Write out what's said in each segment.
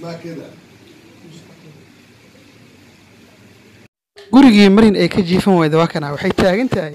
gurigii marin ay ka jiifan weyda waa kana waxay taagan tahay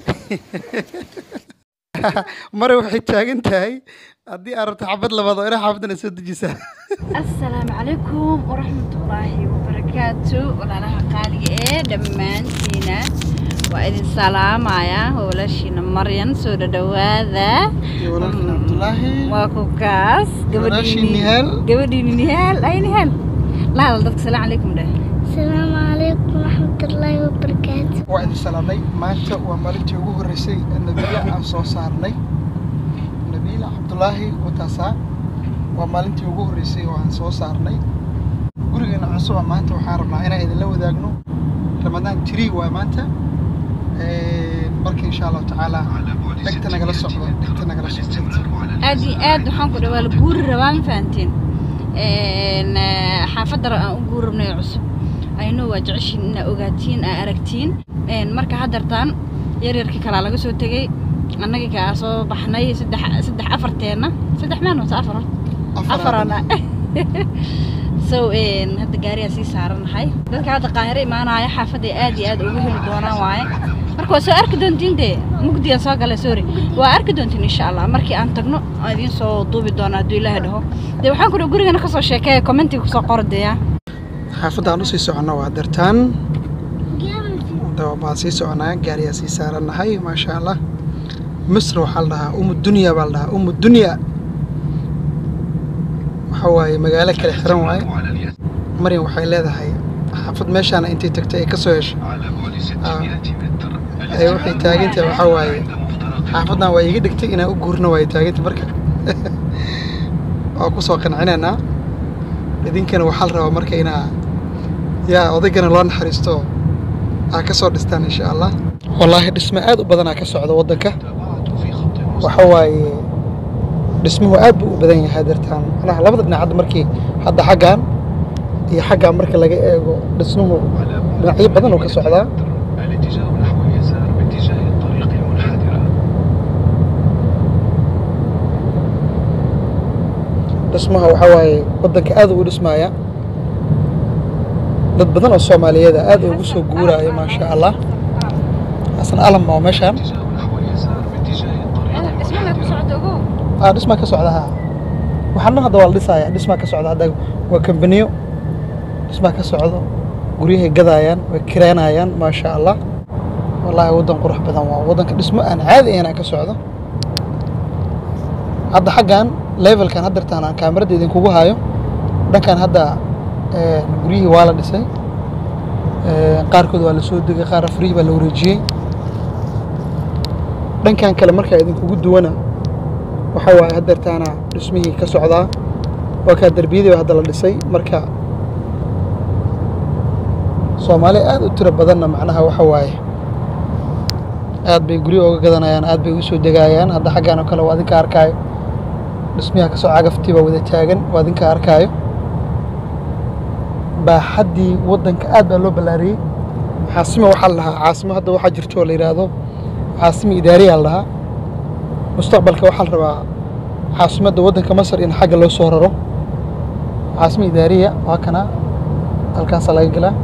mare waxay taagan tahay haddii aad rabto xabad labaad oo ina xaafadana soo dejisaa asalaamu calaykum waraxmatullaahi wabarakaatu walaalaha qaaliga ee dhammaantiina waa idin salaamayaa howlashiina maryan soo dhadhawaada walaalkiin cabdulaahi waa ku kaas Walaashii Nihaal. gabadhiini nihaal ay nihaal lahadal dadka salaam calaykum dheh السلام عليكم ورحمة الله وبركاته waa idin salaamnay maanta waa maalintii ugu horreysay ee nabiila aan soo saarnay nabiila cabdulaahi wataasaa waa maalintii ugu horreysay oo aan soo saarnay gurigeena cusub ah maanta waxaan rabnaa inaan idinla wadaagno ramadaan tiri waa maanta Ee, marka insha allahu tacaala dhegta nagala socdo dhegta nagala socdo aad iyo aad waxaan ku dhawaa la guuri rabaa ma fahanteen Een, eh, xaafadda ra- aan u guuri rabnay oo cusub aynoo waa jeceshiin inaa ogaatiin aa aragtiin Een, marka haddartaan yaryarkii kalaa laga soo tegey annagii kaa soo baxnay saddex saddex afarteenna saddex maan wata afar horta afarana so een, hadda gaariyaa sii saaranahay dadka hadda qaahiro imaanaya xaafadday aad iyo aad ugu heli doonaan waaye marka waa soo arki doontiin dee mugdigaan soo galay sorry waa arki doontiin insha allah markii aan tagno aan idiin soo duubi doonaa hadduu ilaahay dhaho dee waxaan ku dhaha gurigana kasoo sheekeeya commentiga kusoo qora deeya xaafadda aan usii soconno waa dartaan baan sii soconaa gaariyaa sii saarannahay maasha allah misr waxaa la dhahaa umu dunya baa la dhahaa umu dunya waxa waaye magaalo kale xiran waaye maryam waxay leedahay xaafad meeshaana intay tagtay ay ka soo heshay Ah, ay waxay taagantahay waxaa waaye xaafaddan waa iiga dhigtay inaan u guurno waaye taagantay marka waa ku soo qancinaynaa idinkana waxaa la rabaa marka inaa yaa odaygana loo naxariisto aa ka soo dhistaan insha allah wallaahi dhismo aad u badanaa ka socda waddanka waxa waaye dhismuhu aad buu u badan yahay dartaan macnaha labada dhinac hadda markii hadda xaggan iyo xaggan marka laga eego dhismuhu dhinacyo badan oo ka socdaa الاتجاه نحو اليسار باتجاه الطريق المنحدرة dhismaha waxaa waaye waddanka aad ugu dhismaaya dad badan oo soomaaliyeed ah aad ugu soo guuraya maasha allah xasan alam oo meeshaan الاتجاه نحو اليسار باتجاه الطريق dhismaha ku socda ogow ah dhismaa ka socda haa waxaana hadda waa la dhisaya dhismaa ka socda hadda waa kambaniyo dhismaa ka socdo guryahay gadaayaan way kireenayaan maasha allah wallaahi waddan qurux badan waa waddanka dhismo aan caadi ahayn aan ka socdo hadda xaggan levelkan haddartaan aan kaamirada idinkugu hayo dhankan hadda eh, guryihii waa la dhisay Eh, qaarkood waa la soo degay qaar afrihi baa la wareejiyey dhankan kale markaa idinkugu duwana waxa waaye haddeertaana dhismihii ka socdaa waa kaa derbiyadii baa hadda la dhisay marka soomaali aad u tiro badanna macnaha waxa waaye aad bay guryo oga gadanayaan aad bay u soo degayaan hadda xaggan oo kale waa adinka arkaayo dhismiha kasoo cagaftii baa wada taagan waa adinka arkaayo baaxaddii waddanka aad baa loo ballaariyey caasimo waxaa la dhahaa caasimo hadda waxaa jirto oo la yidhaahdo caasimo idaariyaa la dhahaa mustaqbalka waxaa la rabaa caasimadda waddanka masar in xagga loo soo raro caasimo idaariya waa kana halkaasaa laga gelaa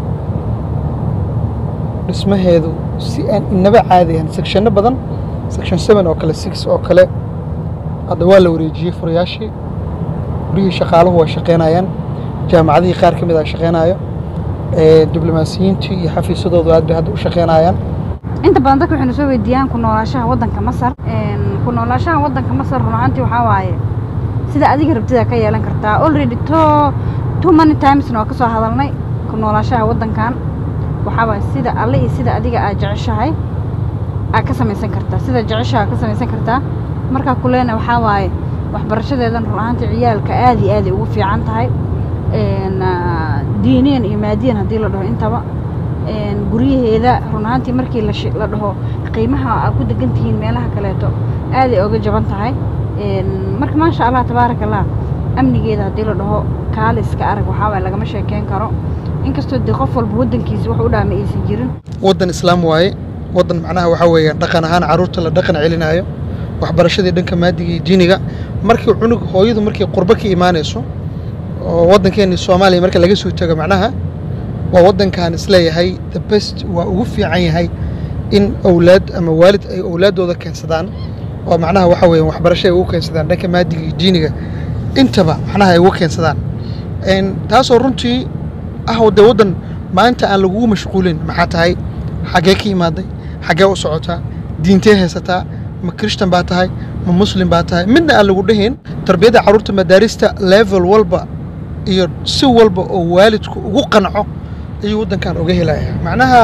dhismaheedu si aan inaba caadi ahan sectionno badan section seven oo kale six oo kale hadda waa la wareejiyey furayaashii guryihii shaqaaluhu waa shaqeynayaan jaamacadihii qaar ka mid a shaqeynayo Ee, diblomaasiyiintii iyo xafiisadoodu aad bay hadda u shaqeynayaan inta badan dadka waxayna soo weydiiyaan ku noolaashaha waddanka masar Een, ku noolaashaha waddanka masar run ahaantii waxaa waaye sida adiga rabtida ka yeelan kartaa already to too many timesna waa kasoo hadalnay ku noolaashaha waddankan waxaa waaye sida alle iyo sida adiga aad jeceshahay aad ka samaysan kartaa sida jeceshaha aad ka samaysan kartaa markaa kuleena waxaa waaye waxbarashadeedan run ahaantii ciyaalka aad iyo aad ay ugu fiican tahay Een, ah, diiniyan iyo maadiyan haddii la dhaho intaba Een, guryaheeda run ahaantii markii la shi- la dhaho qiimaha aad ku degan tihiin meelaha kaleeto aad ay oga jaban tahay Een, marka maasha allah tabaaraka allah amnigeeda haddii la dhaho kaaliska arag waxaa waaye lagama sheekeyn karo inkastoo dee qof walba waddankiisa wax u dhaama aysan jirin waddan islaam waaye waddan macnaha waxaa weeyaan dhaqan ahaan carruurta la dhaqan celinaayo waxbarashadii dhanka maadiga iyo diiniga markii cunug hooyadu markay qurbo ka imaanayso oo waddankeeni soomaaliya marka laga soo tago macnaha waa waddankan isleeyahay the best waa ugu fiican yahay in owlaad ama waalid ay owlaaddooda keensadaan oo macnaha waxa weeye waxbarasho ay ugu keensadaan dhanka maadiga iyo diiniga intaba macnaha ay ugu keensadaan Een, taasoo runtii ah dee waddan maanta aan lagugu mashquulin maxaa tahay xaggee ka imaaday xaggee u socotaa diintee haysataa ma krishtan baa tahay ma muslim baa tahay midna aan lagu dhahin tarbiyadda carruurta madaarista level walba iyo si walba oo waalidku ugu qanco ayuu waddankan uga helaya macnaha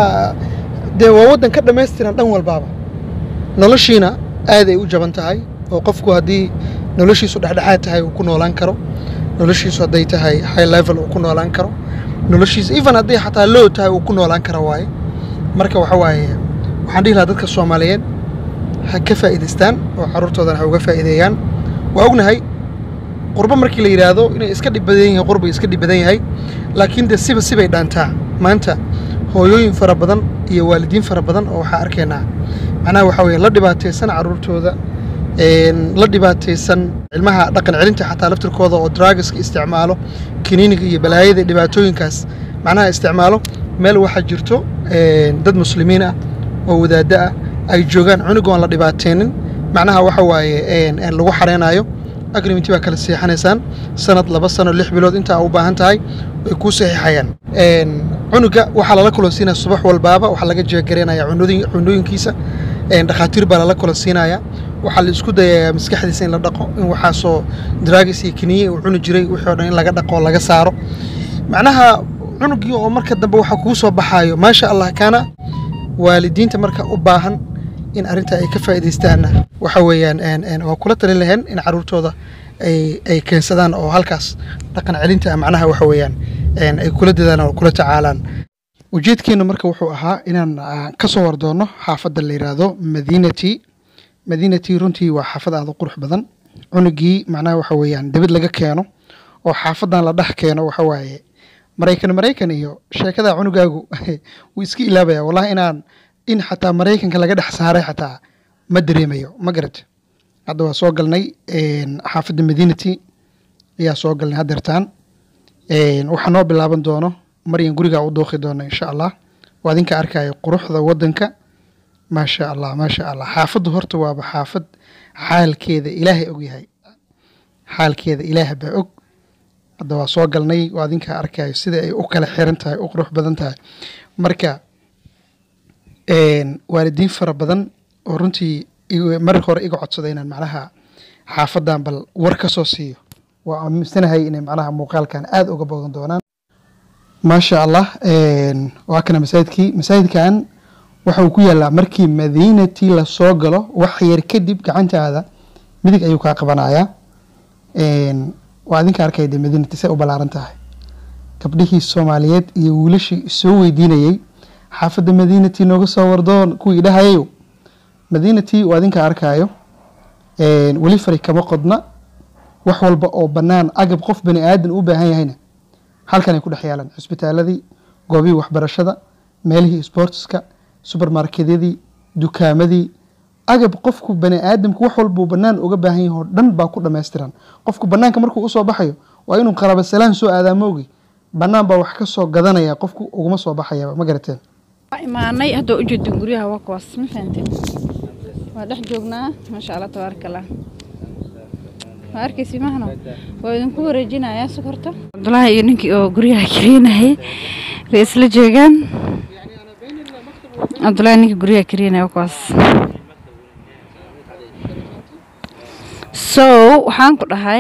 dee waa waddan ka dhammaystiran dhan walbaaba noloshiina aad ay u jaban tahay oo qofku haddii noloshiisu dhexdhexaad tahay uu ku noolaan karo noloshiisu hadday tahay high level uu ku noolaan karo noloshiisa even hadday xataa low tahay uu ku noolaan karo waaye marka waxa waaye waxaan dhihi lahaa dadka soomaaliyeed ha ka faa'iidaystaan oo carruurtoodana ha uga faa'iideeyaan waa ognahay qurbo markii la yidhaahdo inay iska dhib badan yihiin qurbay iska dhib badan yahay laakiin dee siba sibay dhaantaa maanta hooyooyin fara badan iyo waalidiin fara badan oo waxaa arkaynaa macnaha waxaa weeye la dhibaataysan carruurtooda een, la dhibaataysan ilmaha dhaqan celinta xataa laftirkooda oo dragaska isticmaalo kiniiniga iyo balaayada iyo dhibaatooyinkaas macnaha isticmaalo meel waxaa jirto een, dad muslimiin ah oo wadaaddo ah ay joogaan cunug oon la dhibaateenin macnaha waxa waaye een, een, lagu xareynayo agrimentii baa kala seexanaysaan sanad laba sano lix bilood intaa u baahan tahay way kuu saxiixayaan Een, cunuga waxaa lala kulansiinaya subax walbaaba waxaa laga jeegareynaya cunooyin- cunooyinkiisa Een, dhakhaatiir baa lala kulansiinaya waxaa la isku dayayaa maskaxdiisa in la dhaqo in waxaasoo dragis iyo kiniye uu cuni jiray wixii oo dhan in laga dhaqo oo laga saaro macnaha cunugii oo marka dambe waxaa kuu soo baxaayo maasha allah kaana waalidiinta marka u baahan in arrinta ay ka faa'iidaystaanna waxa weeyaan een, een, waa kula talin lahayn in carruurtooda ay ay keensadaan oo halkaas dhaqan celinta ah macnaha waxa weeyaan een, ay kula dadaan oo kula tacaalaan ujeedkeenu marka wuxuu ahaa inaan ah, ka soo wardoono xaafadda la yidhaahdo madinati madinati runtii waa xaafad aad u qurux badan cunugii macnaha waxa weeyaan dibad laga keeno oo xaafadan la dhex keeno waxa waaye maraykan maraykan iyo sheekada cunugaagu wuu iska ilaabaya wallahi inaan in xataa maraykanka laga dhex saaray xataa ma dareemayo ma garat hadda waa soo galnay een, xaafadda madinati ayaa soo galnay haddeertaan Een, waxaa noo bilaaban doono maryan gurigaa u dooqi doona insha allah waa idinka arkaya quruxda wadanka maasha allah maasha allah xaafaddu horta waaba xaafad xaalkeeda ilaahay og yahay xaalkeeda ilaah baa og hadda waa soo galnay waa idinka arkayo sida ay u kala xiran tahay u qurux badan tahay marka een, waalidiin fara badan oo runtii igu- mar hore iga codsaday inaan macnaha xaafadan bal war ka soo siiyo waa aaminsanahay inay macnaha muuqaalkan aada uga bogan doonaan maasha allah een, waa kana masaajidkii masaajidkan waxa uu ku yaalaa markii madiinatii lasoo galo wax yar kadib gacantaada midig ayuu kaa qabanayaa Een, waa idinka arkaya dee madiinati say u ballaaran tahay gabdhihii soomaaliyeed iyo wiilashii soo weydiinayey xaafadda madiinati nooga soo wardoon kuwii dhahayayo madiinati waa idinka arkaayo Een, weli fari kama qodna wax walba oo bannaan agab qof bani aadan u baahan yahayna halkanay ku dhex yaalaan cisbitaaladii goobihii waxbarashada meelihii sportska subermarketyadii dukaamadii agab qofku bani aadamku wax walbuu bannaan uga baahan yahay oo dhan baa ku dhammaystiran qofku bannaanka markuu usoo baxayo waa inuu qaraba salaan soo aadaa moogi bannaan baa wax ka soo gadanaya qofku uguma soo baxaya ma garateen waa imaanay hadda waa ujeedin guryaha waa kuwaas ma fahanteen waa dhex joognaa maasha allah tabaaraka allah waa arkaysi mahno waa idinku wareejinayaa sokorta cabdulaahi iyo ninkii oo guryaha kariinayay way isla joogaan cabdulaahi ninkii guryaha kariinaya waa kuwaas so waxaan ku dhahay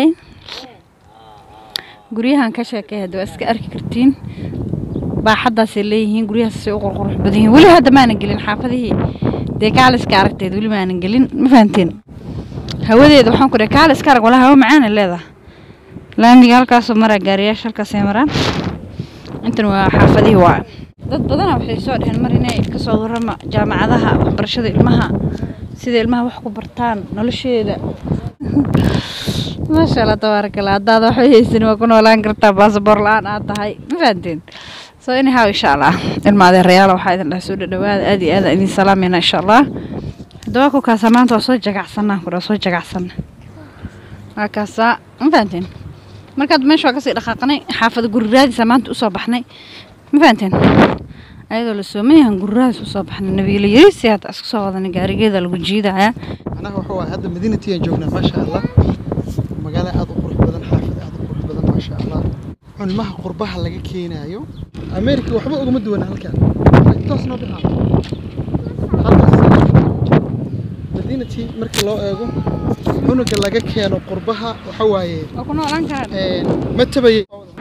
guryahan ka sheekay hadda waa iska arki kartiin baaxadaasay leeyihiin guryahaasay u qurqurux badan yihiin weli hadda maanan gelin xaafadihii dee kaaliska aragteed weli maanan gelin ma fahanteen hawadeeda waxaan ku dhahay kaaliska arag walaa hawa macaana leedahay laamiga halkaasoo maraa gaariyaasha halkaasay maraan intan waa xaafadihii waa dad badana waxay soo dheheen mar inay kasoo warrama jaamacadaha waxbarashada ilmaha sida ilmaha wax ku bartaan nolosheeda maasha allah tabaaraka allah haddaad waxba haysan waa ku noolaan kartaa baasaboor la-aan aad tahay ma fahanteen so anyhow insha allah ilma adeerayaal waxaa idin dhaha soo dhadhawaada aad iyo aad aan idin salaamayna insha allah haddaba ku kaasaa maanta waa soo jagacsanaa kudha soo jagacsana waa kaasaa ma fahanteen markaad meesha waa kasii dhaqaaqnay xaafada guri raadisa maanta usoo baxnay ma fahanteen ayadoo la soomayahan guri raadis usoo baxnay nabiila yarisi hadda isku soo wadanay gaarigeeda lagu jiidaya anaga waxa waaye hadda madiinati aan joognaa maasha allah magaalo aad u qurux badan xaafad aad u qurux badan maasha allah cunmaha qurbaha laga keenaayo america waxba ugama duwana halkan toos noo dhicaa halkaas madiinati marka loo eego cunuga laga keeno qurbaha waxa waaye waa ku noolaan karaan een, ma tabayay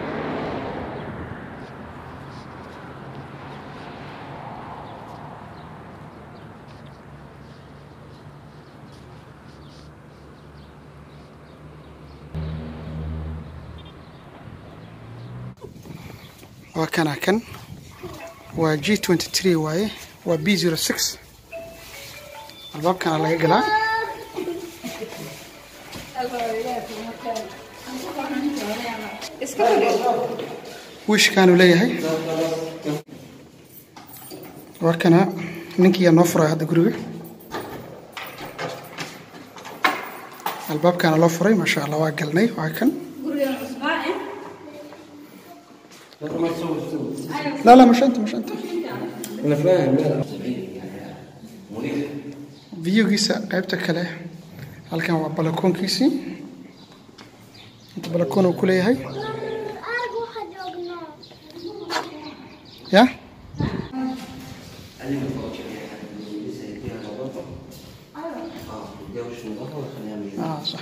waa kana kan waa g twenty three waaye waa b zero six albaabkana laga galaa wiishkaanu leeyahay waa kana ninkiiyaa noo furay hadda guriga albaabkana loo furay maasha allah waa galnay waa kan لا لا مش انت مش انت انا فاهم لا فيوgiisa qaybta kale halkan waa balakoonkiisii inta balakoon uu ku leeyahay Argo waxaa joognaa. ya ah صح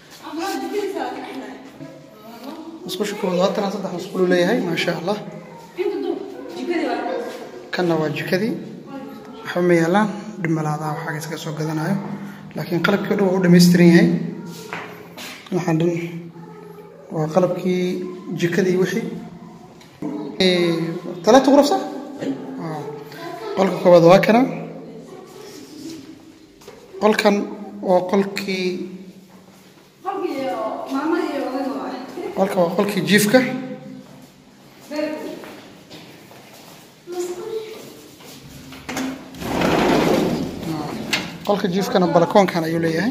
musqusha koowaad haatan saddex musqul uu leeyahay maasha allah kanna waa jikadii waxba ma yaalaan dhimalaadaha waxaaga iskaga soo gadanayo laakiin qalabkii o dhan waa u dhammaystiran yahay waxaan dhan waa qalabkii jikadii wixii talaata quraf sax Ah. qolka koowaad waa kana qolkan waa qolkii qolka waa qolkii jiifka qolka jiifkana balakoonkan ayuu leeyahay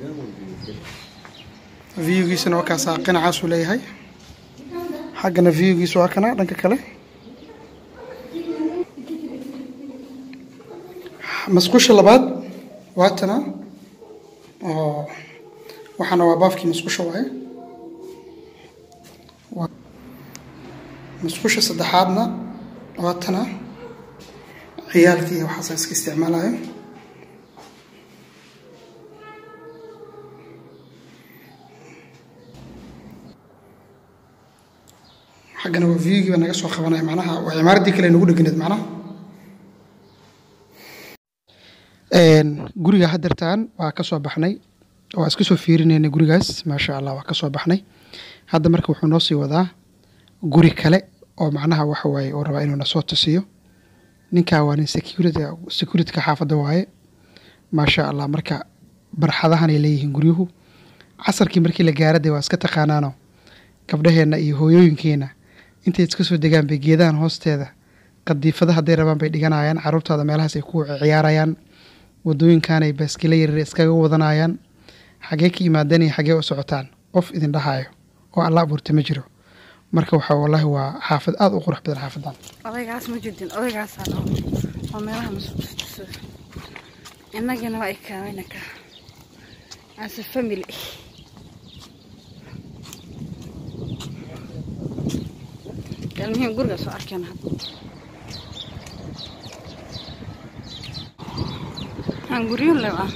viewgiisana waa kaasaa qinacaasuu leeyahay xaggana viewgiisu waa kana dhanka kale masqusha labaad waa tana oo waxaana waa baafkii masqusha waaye Waa- masqusha saddexaadna waa tana ciyaalkii waxaasa iska isticmaalayo xaggana waa viewgii baa naga soo qabanaya macnaha waa cimaaraddii kale nagu dhegneed macnaha Een, guriga haddeertaan waa ka soo baxnay waa iska soo fiirinaynay gurigaas maasha allah waa ka soo baxnay hadda marka wuxuu noo sii wadaa guri kale oo macnaha waxa waaye uu rabaa inuu na soo tusiyo ninkaa waa nin security securityka xaafadda waaye maasha allah marka barxadahan ay leeyihiin guryuhu casarkii markii la gaara dee waa iska taqaanaano gabdhaheenna iyo hooyooyinkeenna intay iska soo degaan bay geedahan hoosteeda qadiifada hadday rabaan bay dhiganayaan caruurtaada meelahaas ay ku ciyaarayaan wadooyinkanay baaskila yaryar iskaga wadanayaan xagee ka yimaadeen iyo xagee u socotaan qof idin dhahayo oo alla abuurta ma jiro marka waxa wallaahi waa xaafad aada u qurux badan xaafadan odaygaas ma jedin odaygaasaa dhaw oo meelaha masuulisto innagina waa ikaawayna ka as a family almuhiim guriga soo arkeen hadda aan guryo lew ah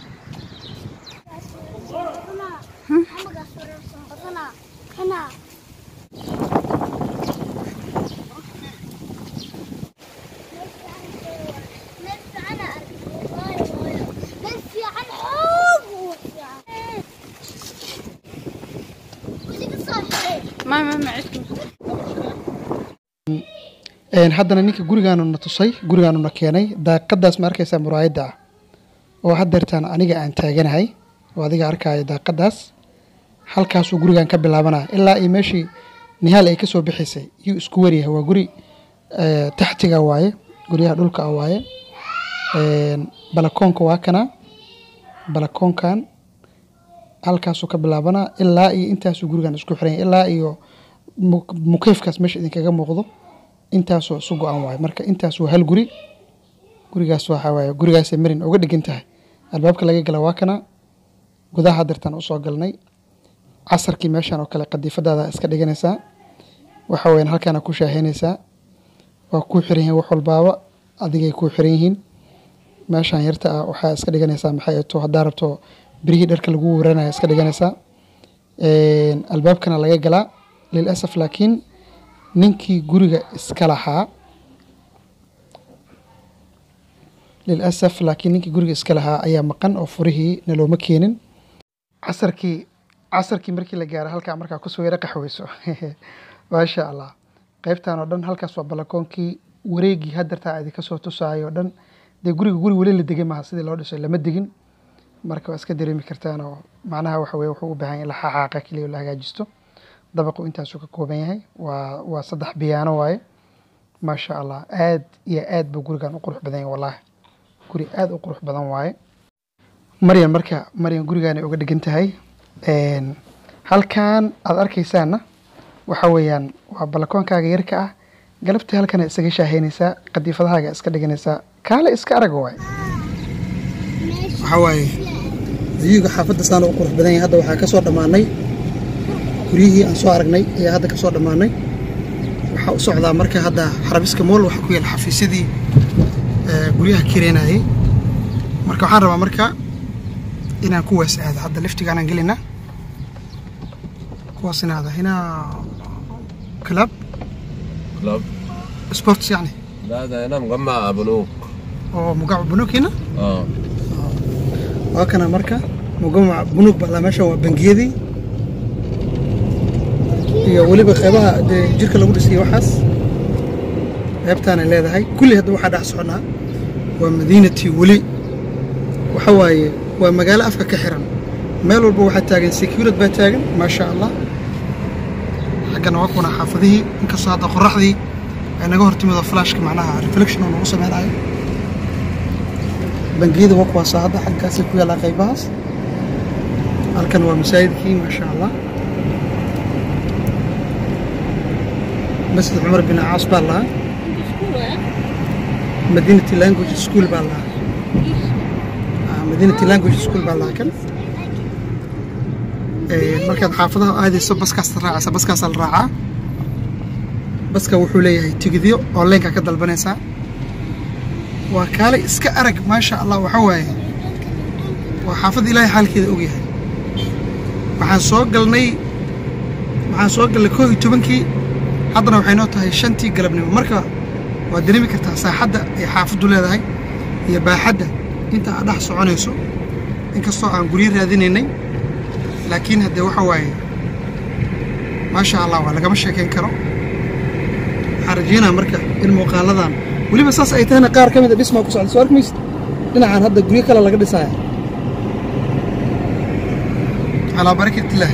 Amaga surarsan qodana. Kana. Meel fiican aa arkay. Waayo, waayo. Meel fiican xoog u fiican. Weliga soo xiray. ma ma ma cidku Een, haddana ninka gurigaanu na tusay gurigaanu na keenay daaqadaas ma arkaysaa muraayadda ah oo haddeertaan aniga aan taaganahay oo adiga arkaayo daaqadaas halkaasuu gurigan ka bilaabanaya ilaa iyo meeshii nihaal ay ka soo bixisay yuu isku waryahay waa guri eh, taxtiga waaye guryaha dhulka ah waaye Een, balakoonka waa kana balakoonkan halkaasuu ka bilaabanaa ilaa iyo intaasuu gurigan isku xiran yahay ilaa iyo mu- mukeefkaas meesha idinkaga muuqdo intaasoo isu go-an waaye marka intaas waa hal guri gurigaas waxaa waaye gurigaasay marin uga dhigan tahay albaabka laga gala waa kana gudaha dartaan usoo galnay casarkii meeshan oo kale qadiifadaada iska dhiganaysaa waxa weyaan halkaana ku shaaheynaysaa waa kuu xiran yihiin wax walbaaba adigay kuu xiran yihiin meeshan yarta ah waxaa iska dhiganaysaa maxay ato haddaa rabto birihii dharka lagu waranaya iska dhiganaysaa Een, albaabkana laga galaa lilasaf laakiin ninkii guriga iska lahaa lilasaf laakiin ninkii guriga iska lahaa ayaa maqan oo furihii nalooma keenin casarkii casarkii markii la gaaro halkaa markaa kusoo yara qaxweyso maasha allah qaybtan oo dhan halkaas waa balakoonkii wareegii hadartaa idinka soo tusaayo oo dhan dee guriga guri weli la degay maaha sidii loo dhisay lama degin marka waa iska dareemi kartaan oo macnaha waxa weye wuxuu u baahan yahay in la xaaqaaqa keliya oo la hagaajisto dabaqu intaasuu ka kooban yahay waa waa saddex biyaano waaye maasha allah aad iyo aad buu gurigan u qurux badan yahay wallaahi guri aad u qurux badan waaye maryan marka maryan gurigaanay uga dhigan tahay Een, halkan aad arkaysaanna waxa weeyaan waa balakoonkaaga yarka ah galabtii halkana isaga shaaheynaysaa qadiifadahaaga iska dhiganaysaa kaale iska arag waay waxaa waaye viyuga xaafadda saana u qurux badan yahay hadda waxaa ka soo dhammaanay guryihii aan soo aragnay ayaa hadda ka soo dhammaanay waxaa u socdaa marka hadda xarabiska mool waxaa ku yaala xafiisyadii ee, guryaha kireenayay marka waxaan rabaa marka inaan kuwaas aado hadda liftigaanaan gelina kuwaas in aada hinaa club كلاب sports يعني لا ده هنا مجمع بنوك oo magaca bunuug hina اه waa kana marka mugamaca bunuug baa meeshan waa bangiyadii iyo weliba qeybaha dee jirka lagu dhisay waxaas qeybtaanay leedahay kulli hadda waxaa dhex soconaa waa madiinatii weli waxa waaye waa magaalo afka ka xiran meel walba waxaa taagan securid baa taagan maasha allah xaggana waa kuna xaafadihii inkastoo hadda qoraxdii ay naga hortimido flashka macnaha reflection oo nagu sameynayo bangiyada waa kuwaasa hadda xaggaasay ku yaalaa qaybahaas halkan waa masaajidkii maasha allah masjid cumar bin caas baa lahaa madinati language school baa lahaa Ah, madinati language school baa lahaa kan Ee, markaad xaafadaha aadayso baskaas raacaysa baskaasaa la raacaa baska wuxuu leeyahay tigidyo oo leenka ka dalbanaysaa waa kaale iska arag maasha allah waxa waaye waa xaafadda ilaahay xaalkeeda ogyahay waxaan soo galnay waxaan soo galnay koo iyo tobankii haddana waxay noo tahay shantii galabnimo marka waad dareemi kartaa saaxadda ay xaafaddu leedahay iyo baaxadda inta aad dhex soconayso inkastoo aan guryo raadinaynay laakiin haddee waxa waaye maasha allah waa lagama sheekayn karo waxaan rajeynaa marka in muuqaaladan weliba saas ay tahayna qaar ka mid a dhismaa ku socda soo arkimaysid dhinacaan hadda guryo kale laga dhisaya calaa barakat illaah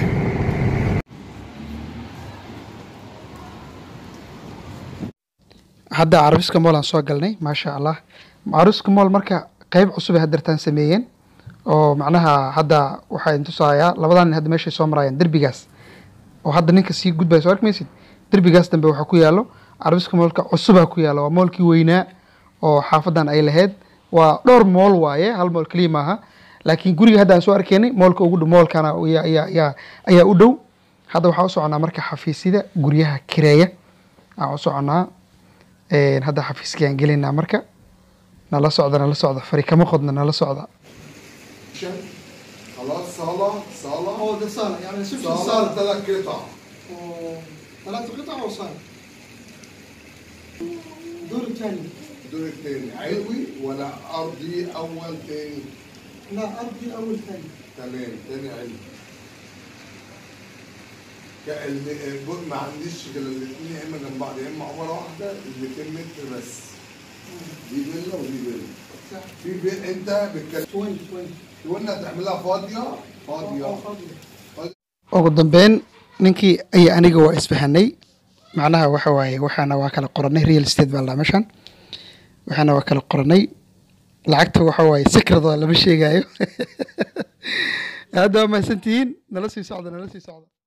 hadda carabiska mool aan soo galnay maasha allah carabiska mool marka qeyb cusub ay hadeertaan sameeyeen oo macnaha hadda waxaa idin tusayaa labadan nin hadda meeshay soo marayaan derbigaas oo hadda ninka sii gudbaya soo arkimaysid derbigaas dambe waxaa ku yaalo carabiska moolka cusubaa ku yaalo waa moolkii weynaa oo xaafadan ay lahayd waa dhowr mool waaye hal mool keliya maaha laakiin guriga hadda aan soo arkaynay moolka ugu dhow moolkana ayaa ayaa ayaa ayaa u dhow hadda waxaa u soconaa marka xafiisyada guryaha kireeya aan u soconaa Een, hadda xafiiskii aan gelaynaa marka nala socda nala socda fari kama qodna nala socda خلاص صالة صالة oo de saala yani صالة ثلاث قطع ثلاث قطع او صاله دور الثاني الدور الثاني علوي ولا أرضي أول ثاني لا ارضي اول ثاني تمام ثاني علوي ك- اللي- بص، ما عنديش غير الاثنين يا اما جنب بعض يا اما عماره واحده ال 200 متر بس دي فيلا ودي فيلا في في انت بتكلم وين وين قلنا تعملها فاضيه فاضيه ugu dambeyn ninkii iyo aniga waa isfahanay macnaha waxa waaye waxaana waa kala qoranay real estate baa la meeshan waxaana waa kala qoranay lacagta waxa waaye secret oo lama sheegayo hadda waa mahadsantihiin nala sii socda nala sii socda